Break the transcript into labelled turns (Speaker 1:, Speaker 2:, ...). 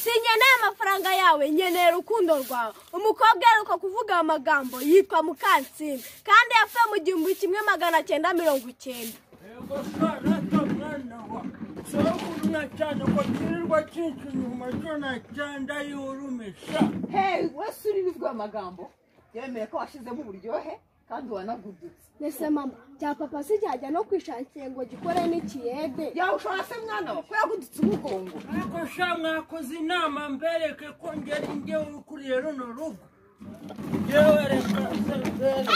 Speaker 1: sinkeneye amafaranga yawe nkeneye urukundo rwawe umukobwa aheruka kuvuga aya magambo yitwa mukansini kandi yapfuye mu gihumbi kimwe magana cyenda mirongo icyenda
Speaker 2: yego mwana to mwana wa sogumya cyane ngo kirirwa cyinshi inyuma cyona cyanda yurumisha
Speaker 3: heyi wese uri bizwiho amagambo yemeye ko washyizemo uburyohe kandi wanagudutse
Speaker 1: mbese mama cya papa si cyajya no kwishakira ngo gikore n'ikiyede
Speaker 3: yawe ushobora se mwana we ko yagudutse umugongo
Speaker 2: ariko sha mwakoze inama mbereke ko ngeri ngewe ukuriye runo rugo yewe reka se mbereke